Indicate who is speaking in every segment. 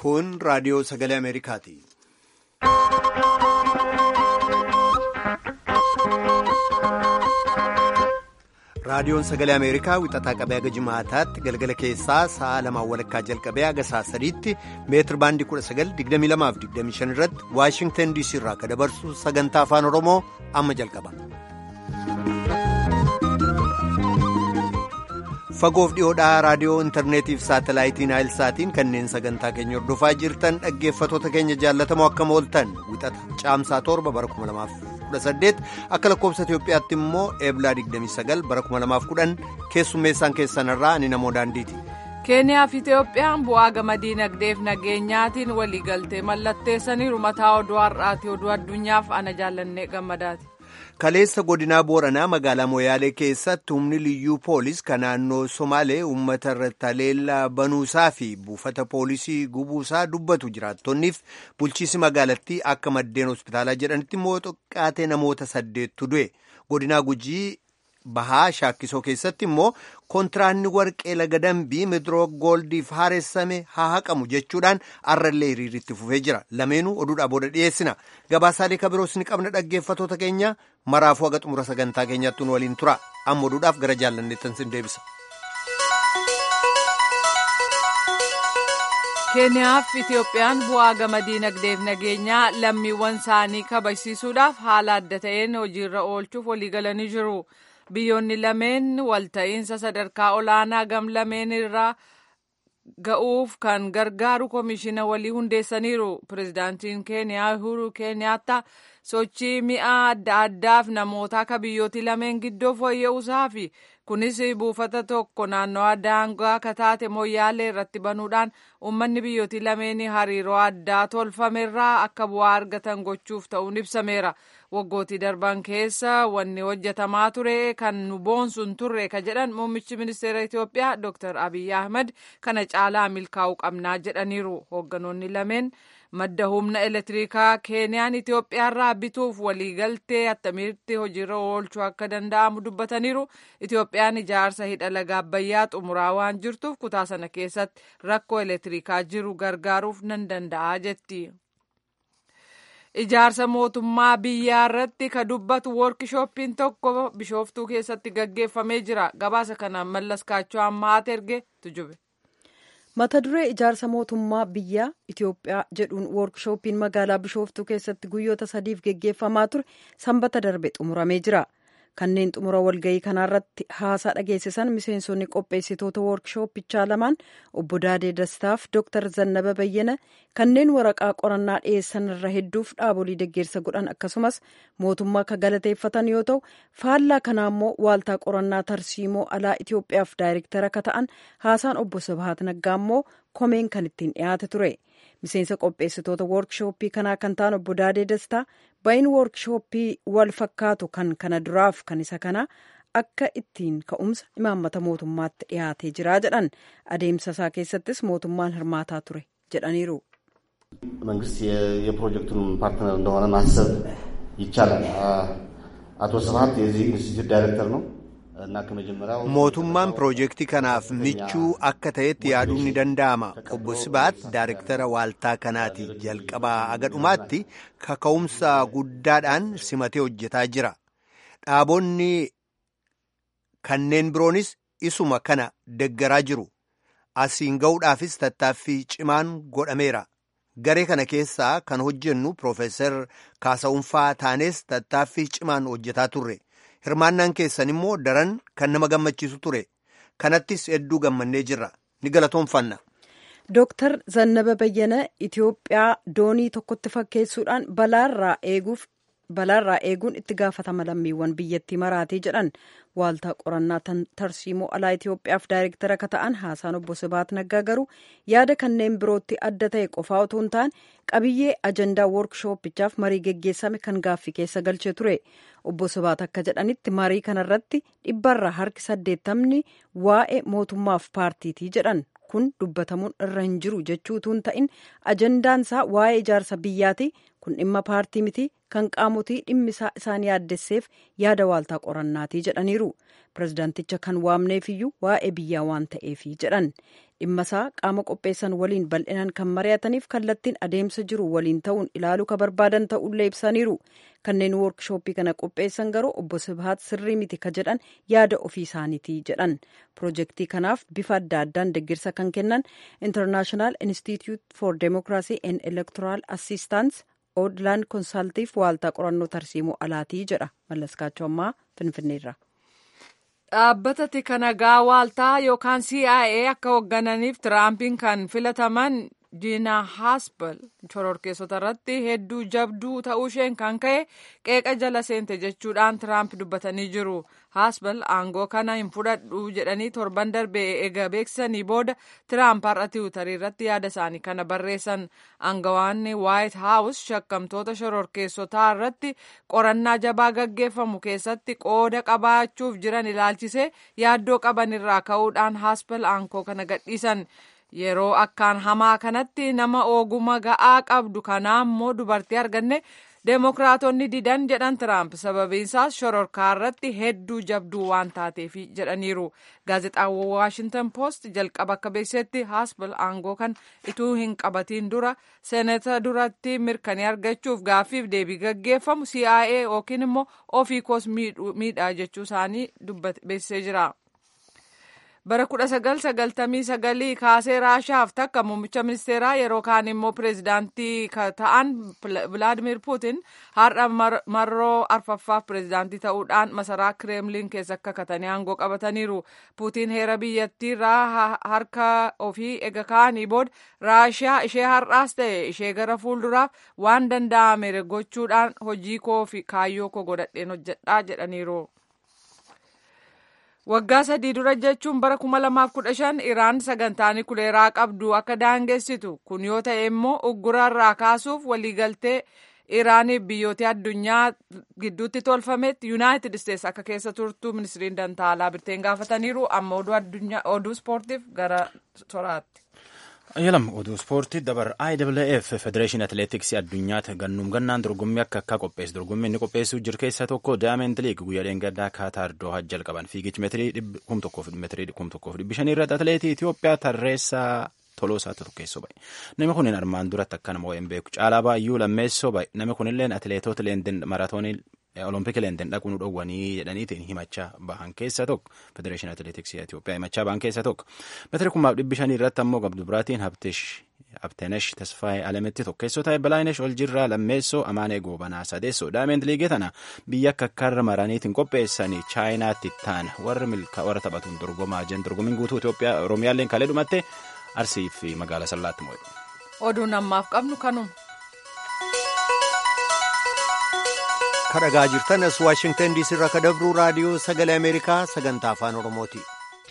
Speaker 1: Kun raadiyoo sagalee Ameerikaati. Raadiyoon sagalee Ameerikaa wixataa qabee haga jimaataatti galgala keessaa sa'a lamaan walakkaa jalqabee haga sa'a sadiitti meetir baandii 1922-25 irratti Waashingtan DC irraa akka dabarsu sagantaa afaan Oromoo amma jalqaba. Fagoof dhiyoodhaa raadiyoo intarneetiif saatalaayitiin saatiin kanneen sagantaa keenya hordofaa jirtan dhaggeeffatoota keenya jaallatamoo akkam ooltan wixata caamsaa torba bara 2018 akka lakkoobsa Itoophiyaatti immoo eeblaa 29 bara 2010 keessummeessaan keessanirraa ani namoo daandiiti.
Speaker 2: keeniyaa fi itiyoophiyaan bu'aa gama diinagdeef nageenyaatiin waliigaltee mallatteessaniiru mataa oduu har'aati oduu addunyaaf ana jaallannee gammadaati.
Speaker 1: kaleessa godinaa booranaa magaalaa moyaalee keessatti humni liyyuu poolis kan naannoo somaalee uummata irratti haleellaa banuusaa fi buufata poolisii gubuusaa dubbatu jiraattonniif bulchiisi magaalattii akka maddeen hospitaalaa jedhanitti immoo xiqqaatee namoota saddeettu du'e godinaa gujii bahaa shaakkisoo keessatti immoo kontiraanni warqee laga dambii midroo gooldiif haaressame haa haqamu jechuudhaan arrallee hiriiritti fufee jira lameenuu oduudhaa booda dhiyeessina gabaasaalee kabiroos ni qabna dhaggeeffatoota keenya maraafuu haga xumura sagantaa keenyaatti nu waliin tura amma oduudhaaf gara jaallanneettan sin deebisa.
Speaker 2: keeniyaaf itiyoophiyaan bu'aa gama diinagdeef nageenyaa lammiiwwan isaanii kabajsiisuudhaaf haala adda ta'een hojiirra oolchuuf waliigalanii jiru. biyyoonni lameen walta'iinsa sadarkaa olaanaa gam lameen irraa ga'uuf kan gargaaru koomishina walii hundeessaniiru pirezidaantiin keeniyaa uhuru keeniyaata sochii mi'a adda addaaf namoota akka biyyooti lameen gidduu fooyya'uusaa fi kunis buufata tokko naannoo daangaa akka taate moyyaalee irratti banuudhaan uummanni biyyooti lameen hariiroo addaa tolfamerraa akka bu'aa argatan gochuuf ta'uun ibsameera. waggootii darban keessa wanni hojjetamaa ture kan nu boonsuun turre ka jedhan muummichi ministeera Itoophiyaa Dr. Abiy Ahmed kana caalaa milkaa'uu qabnaa jedhaniiru hoogganoonni lameen madda humna elektirikaa keeniyaan Itoophiyaarraa bituuf waliigaltee attamitti hojiirra oolchuu akka danda'amu dubbataniiru Itoophiyaan ijaarsa hidha laga Abbayyaa xumuraa waan jirtuuf kutaa sana keessatti rakkoo elektirikaa jiru gargaaruuf nan danda'a jetti. ijaarsa mootummaa biyyaa irratti ka dubbatu woorkishooppiin tokko bishooftuu keessatti gaggeeffamee jira gabaasa kana mallas kaachoo ammaat erge tujube.
Speaker 3: mata duree ijaarsa mootummaa biyyaa itiyoophiyaa jedhuun woorkishooppiin magaalaa bishooftuu keessatti guyyoota sadiif geggeeffamaa ture sanbata darbe xumuramee jira kanneen xumura walgayii kanaarratti haasaa dhageessisan miseensonni qopheessitoota woorkishooppichaa lamaan obbo Daadee Dastaaf Dr. Zannaba Bayyana kanneen waraqaa qorannaa dhiyeessan irra hedduuf dhaabolii deeggarsa godhan akkasumas mootummaa ka galateeffatan yoo ta'u faallaa kanaa immoo waaltaa qorannaa tarsiimoo alaa Itoophiyaaf daayirektara ka ta'an haasaan obbo Sabahat Naggaa immoo komeen kan ittiin dhiyaate ture. miseensa qopheessitoota woorkishooppii kanaa kan ta'an obbo Daadee Dastaa bayin woorkishooppii wal fakkaatu kan kana duraaf kan isa kana akka ittiin ka'umsa imaammata mootummaatti dhiyaatee jira jedhan adeemsa isaa keessattis mootummaan hirmaataa ture jedhaniiru.
Speaker 4: መንግስት የፕሮጀክቱን ፓርትነር እንደሆነ ማሰብ ይቻላል። አቶ ስብሀት የዚህ ኢንስቲትዩት ዳይሬክተር ነው።
Speaker 1: mootummaan piroojeektii kanaaf michuu akka ta'etti yaaduun ni danda'ama obbo Sibaat daayirektara waaltaa kanaati jalqabaa aga dhumaatti kaka'umsa guddaadhaan simatee hojjetaa jira dhaabonni kanneen biroonis isuma kana deggaraa jiru asiin ga'uudhaafis tattaaffii cimaan godhameera garee kana keessaa kan hojjennu piroofeesar kaasa'unfaa taanes tattaaffii cimaan hojjetaa turre. hirmaannaan keessan immoo daran kan nama gammachiisu ture kanattis hedduu gammannee jirra ni galatoonfanna.
Speaker 3: Dooktar Zannaba Bayyana Itoophiyaa doonii tokkotti fakkeessuudhaan balaarraa eeguuf balaarraa eeguun itti gaafatama lammiiwwan biyyattii maraatii jedhan waaltaa qorannaa tarsiimoo alaa Itoophiyaaf daayirektara ka ta'an haasaan obbo Sibaat Naggaa garuu yaada kanneen birootti adda ta'e qofaa otoo hin taane qabiyyee ajandaa woorkishooppichaaf marii geggeessame kan gaaffii keessa galchee ture. obbo Sibaat akka jedhanitti marii kanarratti dhibbarraa harki saddeettamni waa'ee mootummaaf paartiitii jedhan kun dubbatamuun irra hin jiru jechuutu hin ta'in ajandaansaa waa'ee ijaarsa biyyaati kun dhimma paartii miti kan qaamotii dhimmisaa isaan yaaddesseef yaada waaltaa qorannaatii jedhaniiru pirezidaanticha kan waamneefiyyuu waa'ee biyyaa waan ta'eefi jedhan dhimma isaa qaama qopheessan waliin bal'inaan kan mari'ataniif kallattiin adeemsa jiru waliin ta'uun ilaaluu ka barbaadan ta'ullee ibsaniiru kanneen woorkishooppii kana qopheessan garuu obbo Sibhaat sirrii miti ka jedhan yaada ofii isaaniiti jedhan piroojeektii kanaaf bifa adda addaan deggirsa kan kennan international institute for democracy and electoral assistance oodlaan konsaltiif waaltaa qorannoo tarsiimoo alaatii jedha mallaskaachoo ammaa finfinneerra.
Speaker 2: dhaabbata tika nagaa waaltaa yookaan CIA akka hooggananiif tiraampiin kan filataman diina haaspel shororkeessota irratti hedduu jabduu ta'uu isheen kan ka'e qeeqa jala seente jechuudhaan tiraamp dubbatanii jiru haaspel aangoo kana hin fudhadhu jedhanii torban darbee eega beeksisanii booda tiraamp har'a tiwutarii irratti yaada isaanii kana barreessan aangawaanni waayit haawus shakkamtoota shororkeessotaa irratti qorannaa jabaa gaggeeffamu keessatti qooda qabaachuuf jiran ilaalchisee yaaddoo qaban irraa ka'uudhaan haaspel aangoo kana gadhiisan. yeroo akkaan hamaa kanatti nama oguma ga'aa qabdu kanaa immoo dubartii arganne deemokiraatonni didan jedhan tiraamp sababiinsaas shororkaa irratti hedduu jabduu waan taateef jedhaniiru gaazexaan waashintan poost jalqaba akka beeksisetti haaspel aangoo kan ituu hin qabatiin dura seenata duratti mirkanii argachuuf gaaffiif deebii gaggeeffamu CIA yookiin immoo ofii koos miidhaa jechuu isaanii beeksisee jira. bara 1999 kaasee raashaaf takka muummicha ministeeraa yeroo kaan immoo pireezidaantii ta'an vilaadimir puutin har'a marroo arfaffaaf pireezidaantii ta'uudhaan masaraa kireemliin keessa kakatanii aangoo qabataniiru puutiin heera biyyattiirraa harka ofii ega kaanii booda raashiyaa ishee har'aas ta'e ishee gara fuulduraaf waan danda'ame gochuudhaan hojii koo fi kaayyoo koo godhadheen hojjedhaa jedhaniiru. waggaa sadii dura jechuun bara kuma lamaaf kudha shan iraan sagantaa nukileeraa qabdu akka daangessitu kun yoo ta'e immoo uggurarraa kaasuuf waliigaltee iraaniif biyyoota addunyaa gidduutti tolfametti yuunaayitid isteetsi akka keessa turtu ministiriin dantaalaa birteen gaafataniiru amma oduu ispoortiif gara soraatti.
Speaker 5: Ayyalam oduu ispoortii dabar IWF Federeeshinii Atileetiksii addunyaatti gannuum gannaan dorgommii akka akka qopheessu dorgommii inni qopheessuu jiru keessaa tokko Daayamend Liig guyyaa dheengaddaa Kaataar Doohaa jalqaban fiigichi meetirii kum tokkoof meetirii kum tokkoof dhibbi shanii irratti atileetii Itoophiyaa tarreessaa Toloosaa tokkeessoo bahe. Namni kun armaan duratti akka nama hin beeku caalaa baay'uu lammeessoo bahe. Namni kun illee atileetota leenden maratoonii Olompik leenden dhaquu nu dhowwanii jedhaniitiin himachaa bahan keessaa tokko Federeeshinii Atileetiksii Itoophiyaa himachaa bahan keessaa tokko meetira kumaaf dhibbi shanii irratti ammoo gabdu biraatiin Habtenesh Tasfaayee Alametti tokkeessoo ta'e Balaayinesh Oljirraa lammeessoo Amaanee Goobanaa sadeessoo Daayimend Liigii tana biyya akka karra maraniitiin qopheessanii Chaayinaatti taana warri milkaa warra taphatuun dorgomaa jiran dorgommiin guutuu Itoophiyaa Oromiyaalleen kalee dhumatte Arsii fi magaalaa Sallaatti moo'e.
Speaker 2: Oduun ammaaf qabnu kanuma.
Speaker 1: kadhagaa jirtan as waashingtan diisii irraa kadabruu raadiyoo sagalee ameerikaa sagantaa afaan oromooti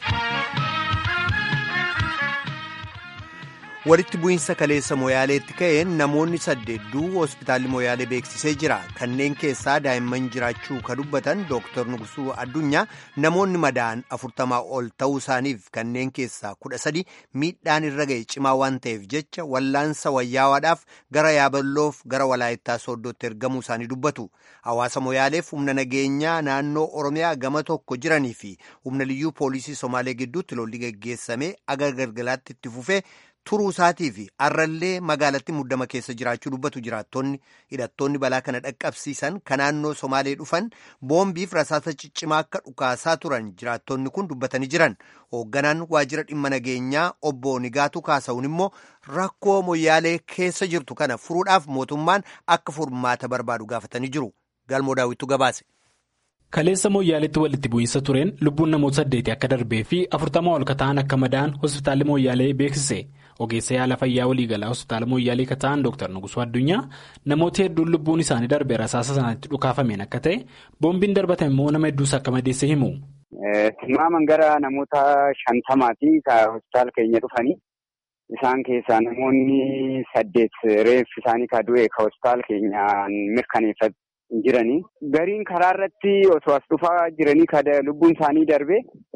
Speaker 1: walitti bu'iinsa kaleessa moyaaleetti ka'een namoonni saddeedduu hospitaalli moyaalee beeksisee jira kanneen keessaa daa'imman jiraachuu ka dubbatan dooktar nugusuu addunyaa namoonni madaa'an afurtamaa ol ta'uu isaaniif kanneen keessaa kudha sadi miidhaan irra ga'e cimaa waan ta'eef jecha wallaansa wayyaawaadhaaf gara yaaballoof gara walaayittaa sooddootti ergamuu isaanii dubbatu hawaasa moyaaleef humna nageenyaa naannoo oromiyaa gama tokko jiranii fi humna liyyuu poolisii somaalee gidduutti lolli geggeessame aga galgalaatti itti fufee turuu isaatii fi arrallee magaalatti muddama keessa jiraachuu dubbatu jiraattonni hidhattoonni balaa kana dhaqqabsiisan ka naannoo somaalee dhufan boombiif rasaasa ciccimaa akka dhukaasaa turan jiraattonni kun dubbatanii jiran hoogganaan waajjira dhimma nageenyaa obbo Nigaatu kaasa'uun immoo rakkoo moyyaalee keessa jirtu kana furuudhaaf mootummaan akka furmaata barbaadu gaafatanii jiru galmoo daawwittu gabaase.
Speaker 6: Kaleessa Mooyyaaleetti walitti bu'iinsa tureen lubbuun namoota saddeeti akka darbee fi afurtama ol kata'an akka madaa'an hospitaalli Mooyyaalee beeksise. Ogeessa yaala fayyaa waliigalaa hospitaala Mooyyaalee kata'an Dr. Nugusuu Addunyaa namoota hedduun lubbuun isaanii darbee rasaasa sanatti dhukaafameen akka ta'e boombiin darbatan immoo nama hedduus akka madeesse himu.
Speaker 7: Tilmaaman gara namoota shantamaati hospitaala keenya dhufanii isaan keessaa namoonni saddeet reeffi isaanii ka du'e ka hospitaala keenyaan mirkaneeffatu. jiranii gariin karaa irratti osoo as dhufaa jiranii ka lubbuun isaanii darbe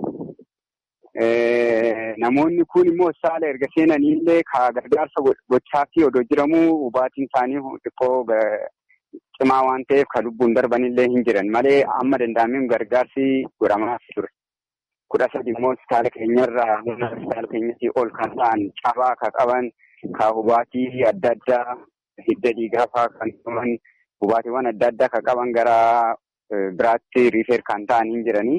Speaker 7: namoonni kun immoo saala erga seenanii illee ka gargaarsa gochaa fi odoo jiramuu hubaatiin isaanii xiqqoo cimaa waan ta'eef ka lubbuun darban illee hin jiran malee amma danda'ameen gargaarsi godhamaa ture. kudha sadi immoo hospitaala keenyarraa humna hospitaala keenyatti ol kan ta'an cabaa kan qaban kan hubaatii adda addaa hidda dhiigaa fa'aa kan qaban hubaatiiwwan adda addaa kan qaban gara biraatti riifeer kan ta'an hin jiranii.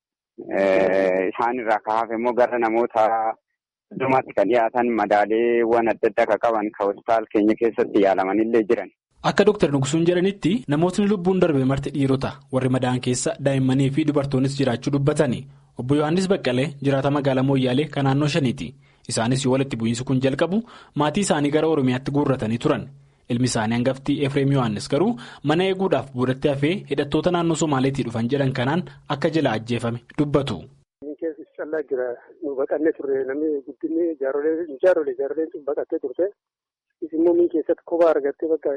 Speaker 7: Isaan irraa kan hafe immoo gara namoota heddumaatti kan dhiyaatan madaaleewwan adda addaa kan qaban kan hospitaala keenya keessatti yaalamanillee jiran.
Speaker 6: Akka Dr. Nugusuun jedhanitti namootni lubbuun darbe marti dhiirota warri madaa'an keessa daa'immanii fi dubartoonnis jiraachuu dubbatani. Obbo Yohaannis Baqqalee jiraata magaalaa Mooyyaalee kan naannoo shaniiti. Isaanis yoo walitti bu'iinsi kun jalqabu maatii isaanii gara Oromiyaatti guurratanii turan. Ilmi isaanii hangaftii Efreem Yohaannis garuu mana eeguudhaaf boodatti hafee hidhattoota naannoo Somaaleetii dhufan jedhan kanaan akka jala ajjeefame dubbatu.
Speaker 8: callaa jira nu baqannee turre namni guddinni jaarolee jaaroleen sun baqattee turte immoo min keessatti kophaa argattee bakka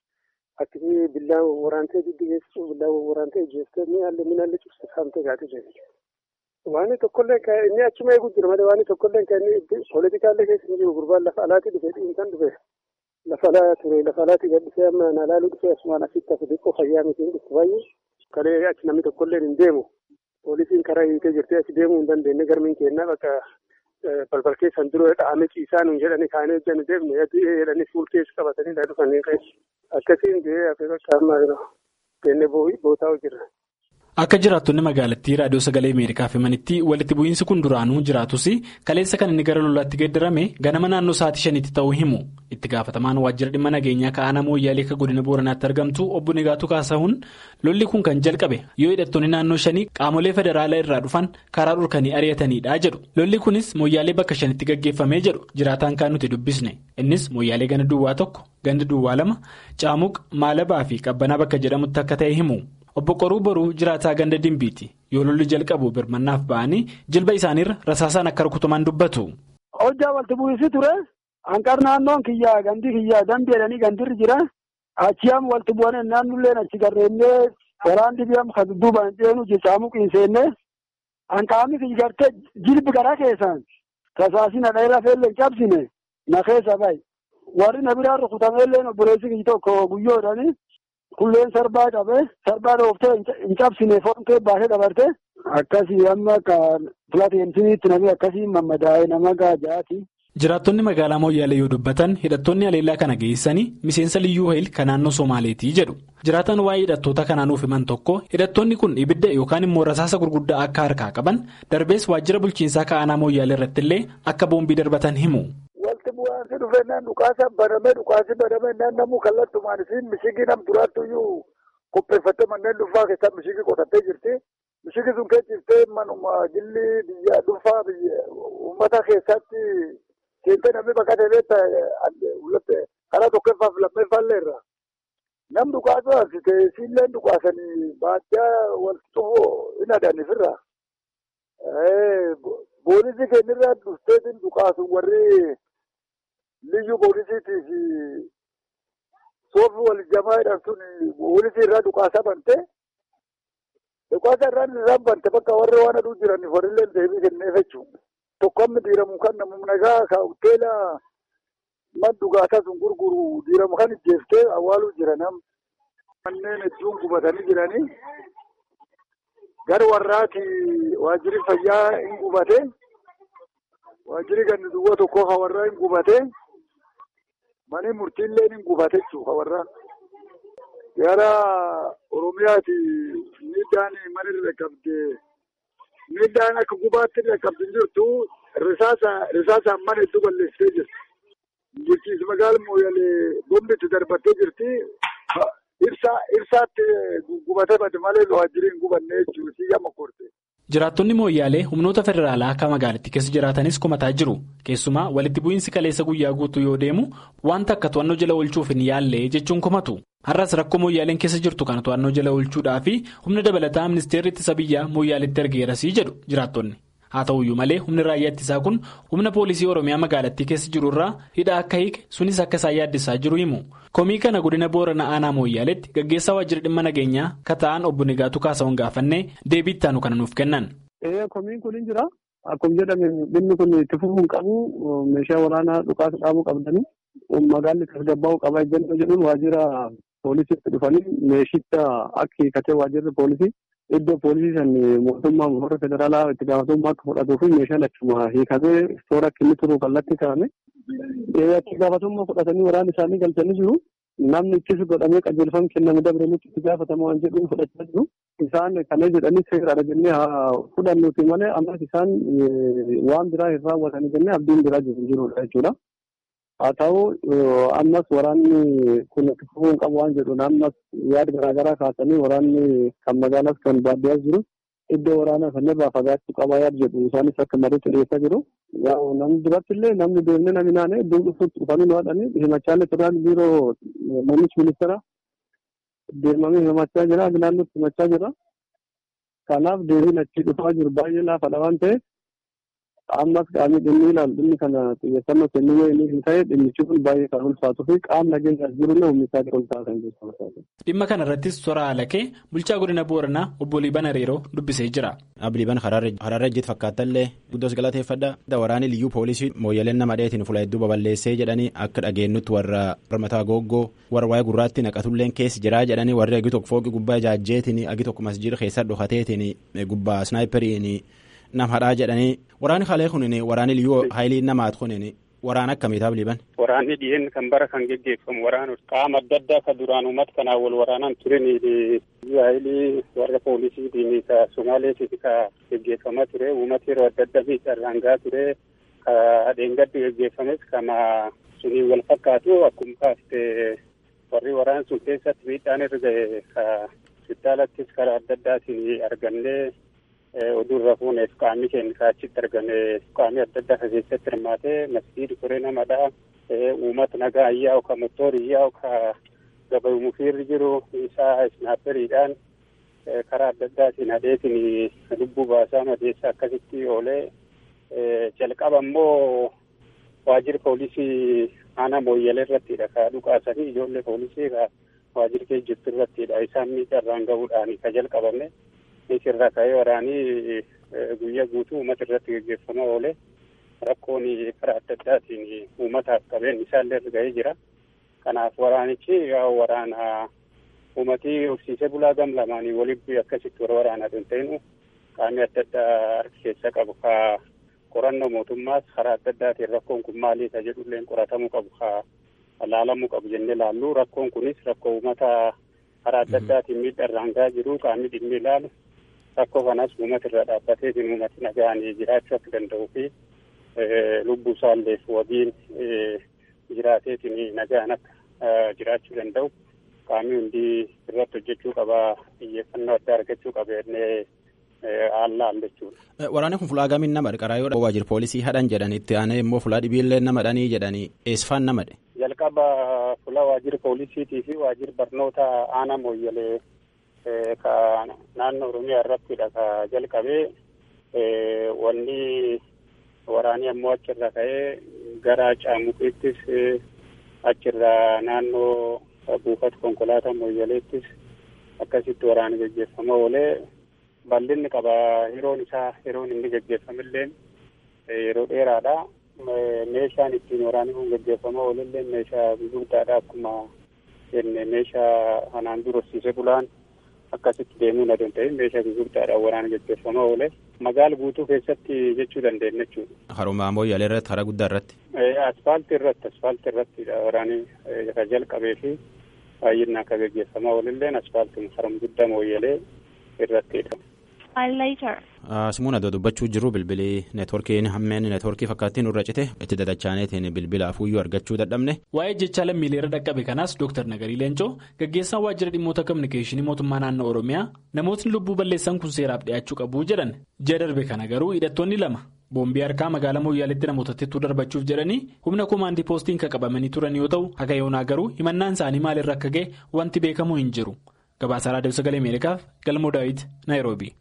Speaker 8: akkasii billaa waraantee giddu geessisu billaa waraantee jeeftee ni haalli min haalli cibsa saamtee gaatee jirti. Waan tokkollee inni achuma eegu jira malee waan tokkollee kan inni pooletikaallee keessa hin jiru gurbaan lafa alaatti dhufe dhiinsan dhufe lafa alaa ture lafa alaatti gadhisee amma na laaluu dhufe asumaan asitti hafe xiqqoo fayyaa miti dhufu baay'ee kalee achi namni tokkollee hin deemu. Poolisiin karaa hiitee jirtee asi deemuu hin dandeenye garmiin kennaa bakka balbal keessan dura dha'ame ciisaa nuun jedhanii kaanee hojjannu deemne jedhanii fuul keessa qabatanii dha dhufanii akkasiin ta'ee hafe bakka ammaa kennee bootaa hojirra.
Speaker 6: Akka jiraattonni magaalattii raadiyoo sagalee Ameerikaaf himanitti walitti bu'iinsi kun duraanuu jiraatus kaleessa kan inni gara lolaatti geeddarame ganama naannoo sa'aatii shaniitti ta'uu himu. Itti gaafatamaan waajjira dhimma nageenyaa ka'aana mooyyaalee akka godina booranaatti argamtu obbo Negaatuu Kaasahuun lolli kun kan jalqabe yoo hidhattoonni naannoo shanii qaamolee federaalaa irraa dhufan karaa dhorkanii ari'atanidha jedhu. Lolli kunis mooyyaalee bakka shanitti gaggeeffamee jedhu jiraataan kan nuti dubbisne. Innis mooyyaalee ganda duwwaa tokko ganda duwwaa lama caamuq maalabaa fi qabbanaa bakka jedhamutti akka ta'e himu. Obbo Qoruu Boruu jiraataa ganda Dimbiiti yoo lolli jalqabu birmannaaf ba'anii jilba isaaniirra rasaasaan akka rukutaman dubbatu.
Speaker 8: Hojjaa walitti bu'iinsi ture hanqar naannoon kiyyaa gandi kiyyaa dambi jedhanii gandirri jira achiyaam walitti bu'anii naannolleen achi garreennee waraan dhibiyaam kan dudduubaan ceenu jechaamu qiinseenne hanqaamni kiyya gartee jilbi garaa keessaan rasaasina dheeraa feellee cabsine na keessa bahe warri na biraan rukutameellee obboleessi kiyya tokko guyyoodhani. Kulleen sarbaa qabee sarbaa dhooftee hin cabsine foon baasee dabarte akkasii amma kan pilaatiinsiiniitti namni akkasii mammadaa'ee nama gaajaati.
Speaker 6: Jiraattonni magaalaa Mooyyaalee yoo dubbatan hidhattoonni haleellaa kana geessanii miseensa liyyuu hayil kan naannoo Somaaleetii jedhu. Jiraataan waa'ee hidhattoota kanaanuuf himan tokko hidhattoonni kun ibidda yookaan immoo rasaasa gurguddaa akka harkaa qaban darbees waajjira bulchiinsaa ka'aanaa Mooyyaalee irrattillee akka boombii darbatan himu.
Speaker 8: Wanti bu'aansi dhufeenyaan dhukaasa banamee dhukaasi banamee naan namuu kallattumaan isiin mishigii nam duraattuyyuu qopheeffattee manneen dhuunfaa keessaa mishigii qotattee jirti. Mishigii sun keessa jirtee manuma jilli biyya dhuunfaa uummata keessatti seentee namni baqatee beektaa karaa tokkoffaaf lammeeffaallee irra. Nam dhukaasuu haasite isiillee dhukaasanii baadiyyaa wal xumuu hin adanifirra. Boolisii keenyarraa dhufteetiin dhukaasu warri. Liyyuu poolisiitiif soofi wal jamaa jedhamtuun poolisii irraa dhukaasaa bante dhukaasa irraan irraan bante bakka warri waan aduu jiraniif warrillee deebii kenneef jechuudha. Tokko amma diiramu kan namu nagaa ka hoteela man dhugaasaa sun gurguru diiramu kan ijjeeftee awwaaluu jiran manneen hedduun gubatanii jiranii gara warraati waajjirri fayyaa hin gubate waajjirri ganni duwwaa tokko hawarraa hin gubate. Mani murtiillee ni gubate jechuudha warra. Gara Oromiyaati miidhaan mana irra qabde miidhaan akka gubaatti irra qabdi jirtu risaasaan mana hedduu balleessitee jirti. Bulchiinsa magaalaa Mooyyalee bombitti darbattee jirti. Ibsaatti gubatee bade malee waajjirri hin gubanne jechuudha. Siyyaa makoorte.
Speaker 6: Jiraattonni mooyyaalee humnoota federaalaa akka magaalittii keessa jiraatanis kumataa jiru. Keessumaa walitti bu'iinsi kaleessa guyyaa guutuu yoo deemu wanta akka to'annoo jala oolchuuf hin yaalle jechuun kumatu. Har'as rakkoo mooyyaaleen keessa jirtu kana to'annoo jala oolchuudhaa fi humna dabalataa ministeerri ittisa biyyaa mooyyaaleetti ergeerasii jedhu jiraattonni. Haa ta'uyyuu malee humni raayyaa ittisaa kun humna poolisii Oromiyaa magaalattii keessa jiru irraa hidha akka hiike sunis akka isaan yaaddisaa jiru himu. Komii kana godina Booranaa Aanaa Mooyyaaleetti gaggeessaa waajjira dhimma nageenyaa kata'an obbo Negaatuu Kaasawwan gaafannee deebii itti aanu kana nuuf kennan.
Speaker 8: Komiin kun hin jira. Akkuma jedhame dhimmi kun itti fufuun qabu meeshaa waraanaa dhukaasa dhaabuu qabdanii magaalli tasgabbaa'uu qaba jennee jedhuun waajjira poolisiitti dhufanii meeshicha akka hiikatee waajjirri poolisii
Speaker 9: iddoo poolisii san mootummaa warra federaalaa itti gaafatamummaa akka fudhatuu fi meeshaan achuma hiikamee toora akka inni turu kallattii kaa'ame. Itti gaafatamummaa fudhatanii waraana isaanii galchanii jiru. Namni ittisa godhamee qajeelfama kenname dabalanitti itti gaafatama waan jedhuun fudhachaa jiru. Isaan kana jedhanii seeraadha jennee haa fudhannuuti malee ammas isaan waan biraa hin raawwatanii jennee abdiin biraa jiru jirudha jechuudha. Haa ta'u ammas waraanni kun itti fufuu qabu waan jedhuun ammas yaada garaagaraa kaasanii waraanni kan magaalaas kan baadiyyaas jiru iddoo waraanaa sanarraa fagaachuu qabaa yaada jedhu isaanis akka mariitti dhiyeessaa jiru. Namni duratti illee namni deemnee namni naannee iddoo dhufuutti dhufanii nu haadhanii himachaalee turaan biiroo muummichi ministeera deemamee himachaa jira naannootti himachaa jira. Kanaaf deebiin achi dhufaa jiru baay'ee laafadha waan ta'eef ammas qaamni dhimmi ilaalu dhimmi kana xiyyeeffannoo kennuu yoo inni hin ta'e dhimmichi kun baay'ee kan ulfaatuu fi qaamni nageenyaas jirullee humni isaa ol ta'a kan jechuudha.
Speaker 6: Dhimma kana irrattis toora Alakee bulchaa godina Booranaa obbo Liiban Hariiroo dubbisee jira.
Speaker 5: Abliiban Haraarra ejjiit fakkaatallee guddoos galateeffadha. Waraanni liyyuu poolisii mooyyaleen nama dheetiin fuula hedduu babal'eessee jedhanii akka dhageenyutti warra mataa googgoo warra waa'ee gurraatti naqatulleen keessa jiraa jedhanii warri agi tokko fooqi gubbaa jaajjeetiin agi tokko masjiida keessa dhokateetiin gubbaa snaayiperiin nam hadhaa jedhanii waraanni kalee kunin waraanni liyyuu haayilii namaat kunin waraana akkamiitaaf liban.
Speaker 10: Waraanni dhiyeen kan bara kan geggeeffamu waraana qaama adda addaa kan duraan uummata kanaan wal waraanaan turen haayilii warra poolisiitiin ka Somaaleetiin ka geggeeffamaa ture uummata yeroo adda addaa miidhaan gahaa ture ka dheengaddi geggeeffames kama sunii wal fakkaatu akkuma kaafte warri waraana sun keessatti miidhaan irra gahe ka hospitaalattis karaa adda addaatiin argannee oduurra fuuneef qaamni keenya kaachitti argame qaamni adda addaa keessatti hirmaatee masjiidi koree namadha uummata nagaa ayyaa'u ka motoori ayyaa'u ka gabayu mufiirri jiru isaa isnaaperiidhaan karaa adda addaatiin adeetiin lubbuu baasaa madeessa akkasitti oolee jalqaba immoo waajjira poolisii aanaa mooyyalee irrattidha ka dhukaasanii ijoollee poolisii ka waajjira kee jirtu irrattidha isaan miidhaan gahuudhaan ka jalqabame isirraa ka'ee waraanii guyyaa guutuu uummata irratti gaggeeffamaa oole rakkoon karaa adda addaatiin uummataaf qabeen isaallee irra ga'ee jira. Kanaaf waraanichi waraana uummatii horsiisee bulaa gam lamaanii walitti akkasitti warra waraanaa hin ta'inu qaamni adda addaa harki keessa qabu ka qorannoo mootummaas karaa adda addaatiin rakkoon kun maalii ka jedhulleen qoratamuu qabu ka laalamuu qabu jennee laallu rakkoon kunis rakkoo uummata karaa adda addaatiin miidhaan gahaa jiru qaamni dhimmi ilaalu rakkoo kanas uummata irra dhaabbateetiin uummati nagaan jiraachuu akka danda'uu fi lubbuu isaalleef wabiin jiraateetiin nagaan akka jiraachuu danda'u qaamni hundi irratti hojjechuu qaba xiyyeeffannoo addaa argachuu qaba jennee haallaan jechuudha.
Speaker 5: Waraanni kun fulaa gamiin nama qarqaraa yoo waajjira poolisii hadhan jedhan itti aanee immoo fulaa dhibiillee nama dhanii jedhanii eessifaan nama dhe.
Speaker 10: Jalqaba fulaa waajjira poolisiitii fi waajjira barnoota aanaa mooyyalee ka naannoo Oromiyaa irrattidha ka jalqabee wanni waraanii ammoo achirra ka'ee gara caamuqiittis achirra naannoo buufata konkolaataa mooyyaleettis akkasitti waraani gaggeeffama oolee bal'inni qaba yeroon isaa yeroon inni gaggeeffamillee yeroo dheeraadha. Meeshaan ittiin waraanni kun gaggeeffama oolillee meeshaa gurguddaadha akkuma jenne meeshaa kanaan dura horsiisee bulaan akkasitti deemuu na danda'e meeshaa gurguddaadhaan waraana gaggeeffama oole magaala guutuu keessatti jechuu dandeenya jechuudha.
Speaker 5: Haruma mooyyalee irratti karaa guddaa irratti.
Speaker 10: Asfaaltii irratti asfaaltii irratti waraanni ka jalqabee fi baay'inaan akka gaggeeffamaa oolilleen asfaaltii haruma guddaa mooyyalee irrattidha.
Speaker 5: Simuun adoo dubbachuu jiru bilbilii neetworkiin hammeen neetworkii fakkaattiin irra cite itti dadachaaneetiin bilbila afuuyyuu argachuu dadhabne.
Speaker 6: Waa'ee jecha lammiilee irra dhaqqabe kanaas Dr. Nagarii Leencoo gaggeessaan waajjira dhimmoota kominikeeshinii mootummaa naannoo Oromiyaa namootni lubbuu balleessan kun seeraaf dhiyaachuu qabu jedhan ji'a darbe kana garuu hidhattoonni lama boombii harkaa magaalaa mooyyaaleetti namootatti darbachuuf jedhanii humna koomaandii poostiin kan qabamanii turan yoo ta'u haga yoonaa garuu himannaan isaanii maalirra akka ga'e wanti beekamu hin jiru. Gabaasaa Raadiyoo Sagalee Ameerikaaf Galmoo Daawit Naayiroobi.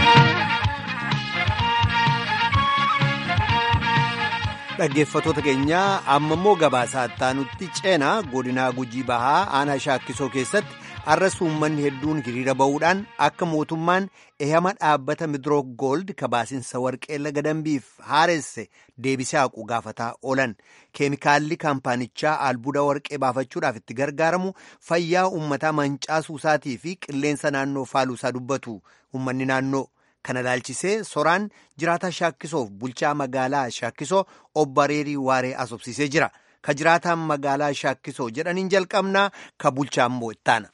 Speaker 1: Dhaggeeffattoota keenyaa amma immoo gabaasaa itti ceenaa godinaa gujii bahaa aanaa shaakkisoo keessatti har'as uummanni hedduun hiriira ba'uudhaan akka mootummaan ehama dhaabbata midrook goold kabaasinsa warqee laga dambiif haaresse deebisee haqu gaafataa oolan keemikaalli kaampaanichaa albuuda warqee baafachuudhaaf itti gargaaramu fayyaa uummataa mancaasuu isaatii fi qilleensa naannoo faaluusaa dubbatu uummanni naannoo. kana ilaalchisee soraan jiraata shaakkisoof bulchaa magaalaa shaakkisoo obbo Areerii Waaree asobsiisee jira. Ka jiraataan magaalaa shaakkisoo jedhaniin jalqabnaa ka bulchaa immoo ittaana.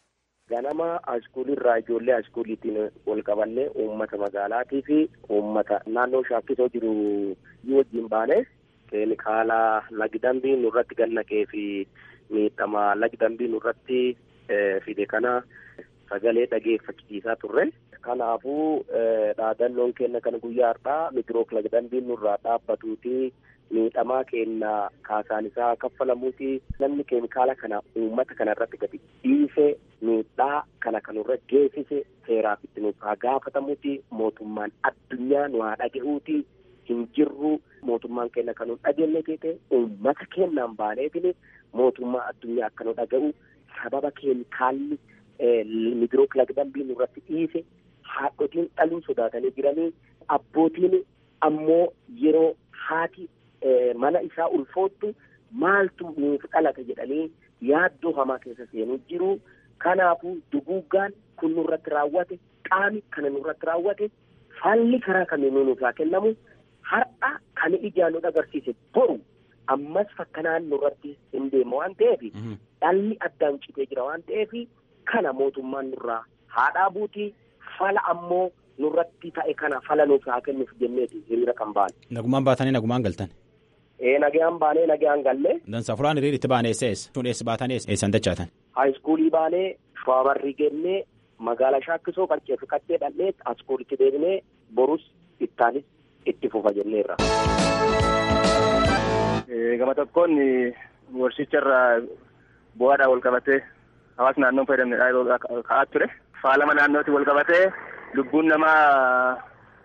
Speaker 11: Ganama askuulii irraa ijoollee askuuliitiin wal qabannee uummata magaalaatii fi uummata naannoo shaakkisoo jiru wajjin baane keemikaala lagdambii nurratti gannaqee fi miidhama lagdambii nurratti fide kana sagalee dhageeffachisiisaa turre. Kanaafuu dhaadannoon kenna kan guyyaa har'aa midrook lagdambiin nurraa dhaabbatuuti miidhamaa kenna kaasaan isaa kaffalamuuti namni keemikaala kana uummata kana irratti gadi dhiise miidhaa kana kanurra geessise seeraaf itti nuuf haa gaafatamuuti mootummaan addunyaa nu haa dhagahuuti hin jirru mootummaan kenna kan nu dhagenne jeete uummata kennaan baaneetini mootummaa addunyaa akka nu dhaga'u sababa keemikaalli midrook lagdambiin nurratti dhiise. haadhotiin dhaluu sodaatanii jiranii abbootiin ammoo yeroo haati mana isaa ulfoottu maaltu nuuf dhalate jedhanii yaaddoo hamaa keessa seenuu jiru. Kanaafuu duguuggaan kun nurratti raawwate qaami kana nurratti raawwate falli karaa kamiinuu nuuf haa kennamu har'a kan ijaan nu agarsiise boru ammas fakkanaan nurratti hin deema waan ta'eef dhalli addaan citee jira waan ta'eef kana mootummaan nurraa haadhaa buutii. fala ammoo nurratti ta'e kana fala nuuf haa kennuuf jenneeti hiriira kan baane.
Speaker 5: Nagumaan baatanii nagumaan galtan.
Speaker 11: Ee nagaan baanee nagaan galle.
Speaker 5: Dansa fulaan hiriira itti baane eessa eessa? Sun eessa baatanii eessan dachaatan?
Speaker 11: Haayiskuulii baanee shawaabarrii gennee magaalaa shaakkisoo qaccee fi qaccee dhallee askuulitti deebinee borus ittaanis itti fufa jenneerra.
Speaker 12: Gama tokkoon warshicharraa bu'aadhaan wal qabatee hawaasni naannoon fayyadamne ka'aa ture. Faalama naannootti wal qabatee lubbuun namaa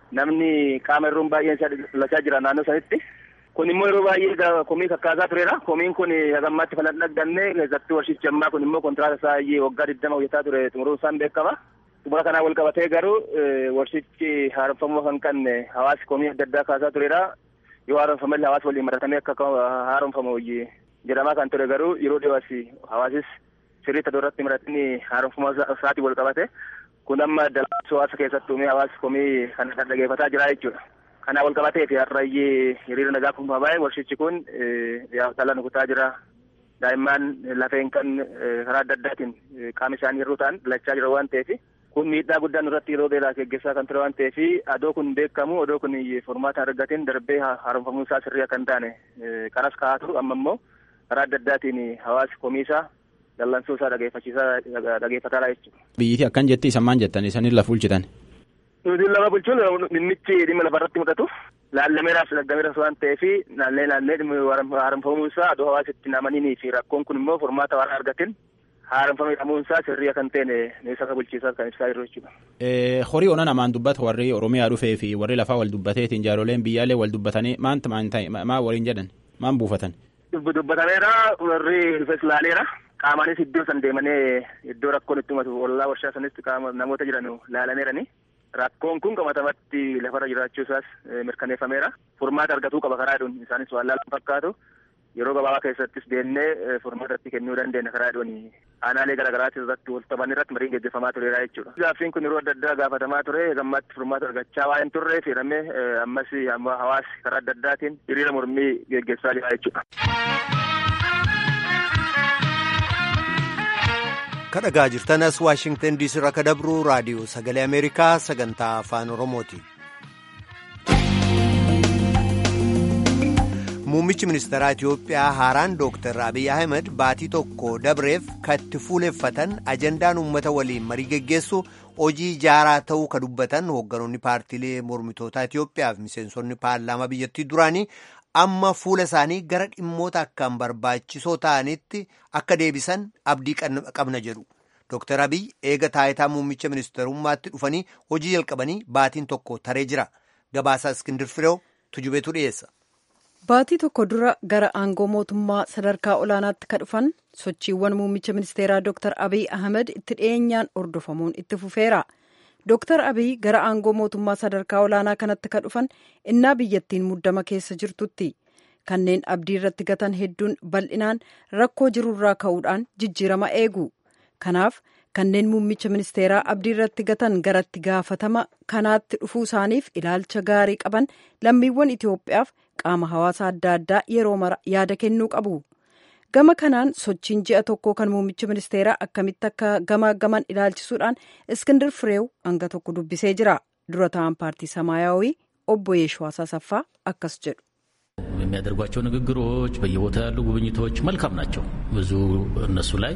Speaker 12: namni qaama irruun baay'een lachaa jira naannoo sanitti. Kun immoo yeroo baay'ee komii kakkaasaa turedha. Komiin kun hagammaatti falan dhagganne keessattuu warshichi ammaa kun immoo kontiraata isaa waggaa digdama hojjetaa ture xumuruun isaan beekama. Xumura kanaa wal qabatee garuu warshichi haaromfamuu kan qabne hawaasi komii adda addaa kaasaa turedha. Yoo haaromfamallee hawaasa waliin maratamee akka haaromfamu jedhamaa kan ture garuu yeroo dhiyoos hawaasis sirriitti irratti maratanii haaromfama isaatii wal qabate kun amma dalagaa hawaasa keessatti uumee hawaasi komii kan dhaggeeffataa jira jechuudha. Kanaa wal qabatee fi har'ayyee hiriira nagaa kun baay'ee warshichi kun dhala nukutaa jira. Daa'imman lafeen kan karaa adda addaatiin qaama isaanii yeroo ta'an lachaa jira waan ta'eef kun miidhaa guddaan irratti yeroo dheeraa geggeessaa kan ture waan ta'eef adoo kun beekamu odoo kun furmaata argateen darbee haaromfamuu isaa sirrii akka hin taane kanas kaa'aa turu amma immoo karaa adda addaatiin hawaasi komiisaa dallansuu isaa dhageeffachiisaa dhageeffataadha jechuudha.
Speaker 5: Biyyiti akkan jetti isan maan jettan isaanii lafa bulchitan.
Speaker 12: Nuti lafa bulchuun dhimmichi dhimma lafarratti mul'atu laallameeraaf laggameeras waan ta'eef naallee naallee haaromfamuu isaa adoo hawaasitti namanii fi rakkoon kun immoo furmaata waan argateen haaromfamee dhamuun isaa sirrii kan ta'e ministeera bulchiinsaa kan ibsaa jiru jechuudha.
Speaker 5: Horii ona namaan dubbata warri Oromiyaa dhufee fi warri lafaa wal dubbateetiin jaaroleen biyyaallee wal dubbatanii maanta maan ta'e maa waliin jedhan maan buufatan.
Speaker 12: Dubbatameera warri rifes laaleera. Qaamaanis iddoo san deemanii iddoo rakkoon itti himatu ollaa warshaa sanitti qaama namoota jiran laalameerani. Rakkoon kun qabatamatti lafarra jiraachuu isaas mirkaneeffameera. Furmaata argatuu qaba karaa dhuun isaanis waan laalan fakkaatu. Yeroo gabaabaa keessattis deemnee furmaatatti kennuu dandeenya karaa dhuun aanaalee garaagaraatti irratti wal qaban irratti mariin gaggeeffamaa tureera jechuudha. Gaaffiin kun yeroo adda addaa gaafatamaa ture gammaatti furmaata argachaa waa hin turre jedhamee ammas hawaasi karaa adda addaatiin hiriira mormii gaggeessaa jira jechuudha.
Speaker 1: kadhagaa jirtanas waashingtan diisii irraa kadabru raadiyoo sagalee ameerikaa sagantaa afaan oromooti. muummichi ministeeraa itiyoophiyaa haaraan dooktar abiy ahmed baatii tokko dabreef katti fuuleffatan ajandaan uummata waliin marii geggeessu hojii jaaraa ta'uu ka dubbatan hoogganoonni paartiilee mormitootaa itiyoophiyaa fi miseensonni paarlaamaa biyyattii duraanii amma fuula isaanii gara dhimmoota akkaan barbaachisoo ta'anitti akka deebisan abdii qabna jedhu. Dooktar Abiy eega taayitaa muummicha ministeerummaatti dhufanii hojii jalqabanii baatiin tokko taree jira. Gabaasaa Iskindir Fireew tujubeetu dhiyeessa.
Speaker 3: Baatii tokko dura gara aangoo mootummaa sadarkaa olaanaatti ka dhufan sochiiwwan muummicha ministeeraa Dr. Abiy Ahmed itti dhiyeenyaan hordofamuun itti fufeera. Dr. Abiy gara aangoo mootummaa sadarkaa olaanaa kanatti ka dhufan innaa biyyattiin muddama keessa jirtutti. Kanneen abdii irratti gatan hedduun bal'inaan rakkoo jirurraa ka'uudhaan jijjiirama eegu. Kanaaf kanneen muummicha ministeeraa abdii irratti gatan garatti gaafatama kanaatti dhufuu isaaniif ilaalcha gaarii qaban lammiiwwan Itoophiyaaf qaama hawaasa adda addaa yeroo mara yaada kennuu qabu. Gama kanaan sochiin ji'a tokkoo kan muummicha ministeeraa akkamitti akka gamaaggaman ilaalchisuudhaan Iskindir Fireew hanga tokko dubbisee jira. Dura ta'an paartii Samaayaawii obbo Yeeshwaas Asaffaa akkas jedhu.
Speaker 13: የሚያደርጓቸው ንግግሮች በየቦታው ያሉ ጉብኝቶች መልካም ናቸው። ብዙ እነሱ ላይ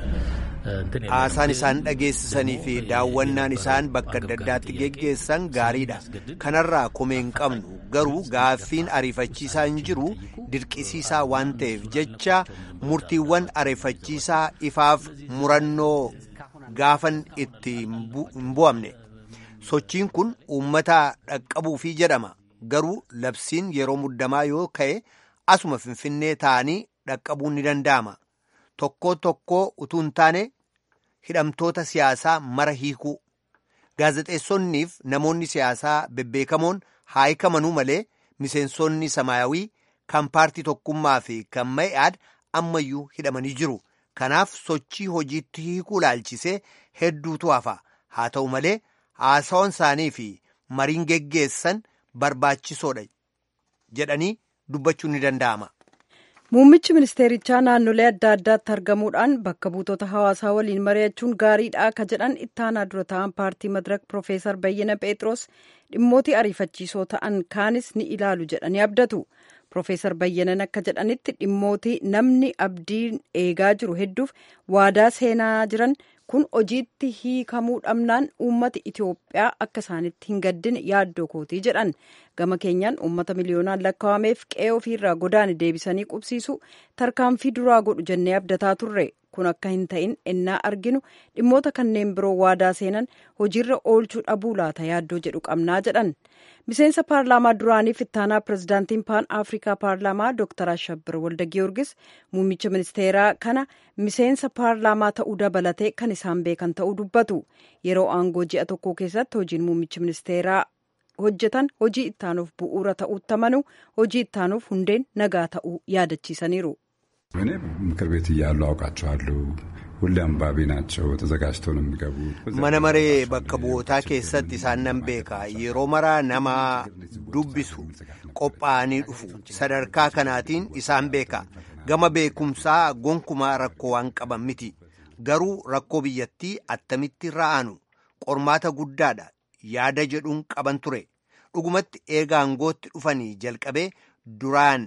Speaker 1: haasaan isaan dhageessisanii fi daawwannaan isaan bakka adda addaatti geggeessan gaariidha. Kanarraa komee hin qabnu garuu gaaffiin ariifachiisaa hin jiru dirqisiisaa waan ta'eef jecha murtiiwwan ariifachiisaa ifaaf murannoo gaafan itti hin bu'amne. Sochiin kun uummata dhaqqabuufii jedhama. Garuu labsiin yeroo muddamaa yoo ka'e asuma finfinnee ta'anii dhaqqabuun ni danda'ama. Tokko tokko utuu hin taane hidhamtoota siyaasaa mara hiikuu. Gaazexeessonniif namoonni siyaasaa bebbeekamoon haa hiikamanuu malee miseensonni samaayawii kan paartii tokkummaa fi kan ma'i'aad ammayyuu hidhamanii jiru. Kanaaf sochii hojiitti hiikuu laalchisee hedduutu hafa. Haa ta'u malee haasawwan isaanii fi mariin geggeessan barbaachisoodha jedhanii dubbachuun ni danda'ama.
Speaker 3: Muummichi ministeerichaa naannolee adda addaatti argamuudhaan bakka buutota hawaasaa waliin mari'achuun gaariidha akka jedhan ittaanaa dura ta'an paartii madirak Profeesar Bayyana Pheexroos dhimmooti ariifachiisoo ta'an kaanis ni ilaalu jedhanii abdatu. Profeesar Bayyanan akka jedhanitti dhimmooti namni abdiin eegaa jiru hedduuf waadaa seenaa jiran kun hojiitti hiikamuu dhabnaan uummati Itoophiyaa akka isaanitti hin gaddine yaaddoo kootii jedhan gama keenyaan uummata miliyoonaan lakkaa'ameef qe'ee ofiirraa godaane deebisanii qubsiisu tarkaanfii duraa godhu jennee abdataa turre kun akka hin ta'in ennaa arginu dhimmoota kanneen biroo waadaa seenan hojiirra oolchuu dhabuu laata yaaddoo jedhu qabnaa jedhan miseensa paarlaamaa duraaniif ittaanaa pirezidaantiin paan afrikaa paarlaamaa dooktar ashabbir walda giyoorgis muummicha ministeeraa kana miseensa paarlaamaa ta'uu dabalatee kan isaan beekan ta'uu dubbatu yeroo aangoo ji'a tokko keessatti hojiin muummicha ministeeraa hojjetan hojii ittaanuuf bu'uura ta'uutti amanu hojii ittaanuuf hundeen nagaa ta'uu yaadachiisaniiru.
Speaker 14: እኔ ምክር ቤት እያሉ አውቃቸዋለሁ። ሁሌ አንባቢ ናቸው። ተዘጋጅተው ነው የሚገቡት።
Speaker 1: mana maree bakka bu'ootaa keessatti isaan nan beeka yeroo maraa nama dubbisu qophaa'anii dhufu sadarkaa kanaatiin isaan beeka gama beekumsaa gonkumaa rakkoo waan qaban miti garuu rakkoo biyyattii attamitti ra'anu qormaata guddaadha yaada jedhuun qaban ture dhugumatti eega aangootti dhufanii jalqabee duraan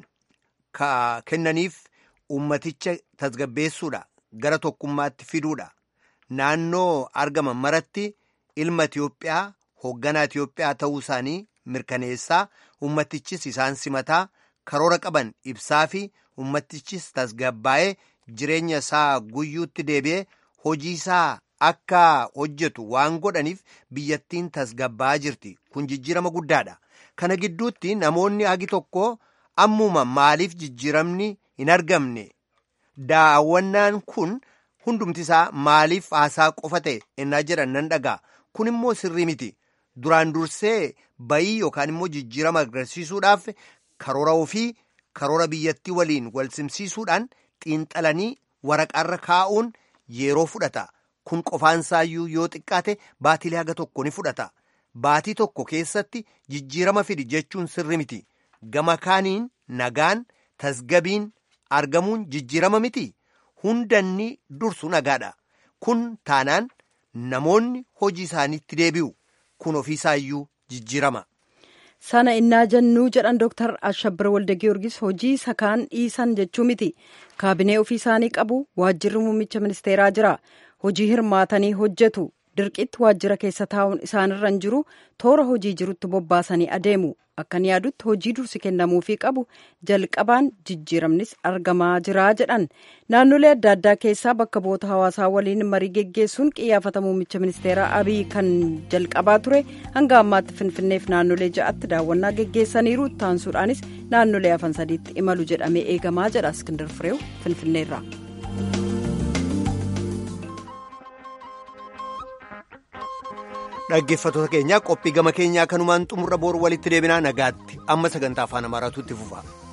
Speaker 1: kennaniif ummaticha tasgabbeessuudha gara tokkummaatti fiduudha naannoo argaman maratti ilma Itiyoophiyaa hoogganaa Itiyoophiyaa ta'uu isaanii mirkaneessaa ummatichis isaan simataa karoora qaban ibsaa fi ummatichis tasgabbaa'ee jireenya isaa guyyuutti deebi'ee hojii isaa akka hojjetu waan godhaniif biyyattiin tasgabbaa'aa jirti kun jijjiirama guddaadha kana gidduutti namoonni hagi tokko ammuma maaliif jijjiiramni hin argamne daawwannaan kun hundumti isaa maaliif haasaa qofa ta'e ennaa jedhan nan dhagaa kun immoo sirrii miti duraan dursee bayii yookaan immoo jijjiirama agarsiisuudhaaf karoora ofii karoora biyyattii waliin wal simsiisuudhaan xiinxalanii waraqaarra kaa'uun yeroo fudhata kun qofaansaayyuu yoo xiqqaate baatilee haga tokko ni fudhata baatii tokko keessatti jijjiirama fidi jechuun sirri miti gama kaaniin nagaan tasgabiin argamuun jijjiirama miti hundanni dursu nagaadha kun taanaan namoonni hojii isaaniitti deebi'u kun ofiisaayyuu jijjiirama.
Speaker 3: sana innaa jennuu jedhan dooktar ashabbir walda giyoorgis hojii sakaan dhiisan jechuu miti kaabinee ofii isaanii qabu waajjirri muummicha ministeeraa jira hojii hirmaatanii hojjetu dirqitti waajjira keessa taa'uun isaanirra hin jiru toora hojii jirutti bobbaasanii adeemu akkan yaadutti hojii dursi kennamuufii qabu jalqabaan jijjiiramnis argamaa jira jedhan naannolee adda addaa keessaa bakka bu'oota hawaasaa waliin marii geggeessuun qiyyaafata muummicha ministeeraa abiy kan jalqabaa ture hanga ammaatti finfinneef naannolee ja'atti daawwannaa geggeessaniiru taansuudhaanis naannolee hafan sadiitti imalu jedhamee eegamaa jedha iskindar fireew finfinneerra.
Speaker 1: dhaggeeffattoota keenya qophii gama keenyaa kanumaan xumurra booru walitti deebinaa nagaatti amma sagantaa afaan amaaraatu itti fufa.